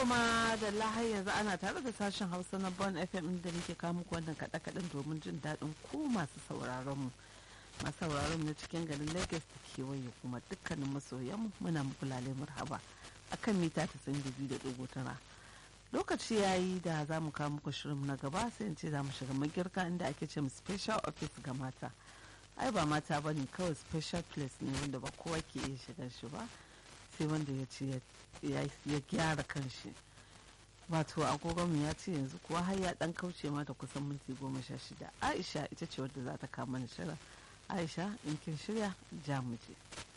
ma da lahai yanzu ana tare da sashen hausa na bon fm inda muke kawo muku wannan kaɗe-kaɗen domin jin daɗin ku masu sauraron mu masu sauraron na cikin garin lagos da kewaye kuma dukkanin masoyan muna muku lale marhaba akan mita ta da biyu da ɗigo tara lokaci ya yi da za mu kawo muku shirin na gaba sai in ce za mu shiga magirka inda ake ce special office ga mata ai ba mata ba ne kawai special place ne wanda ba kowa ke iya shiga shi ba sai wanda ya ce ya gyara kanshi wato agogonmu ya ce yanzu kuwa har ya dan kauce mata kusan minti goma sha shida aisha ita ce wadda za ta kama ni shirin aisha in kin shirya ja mu je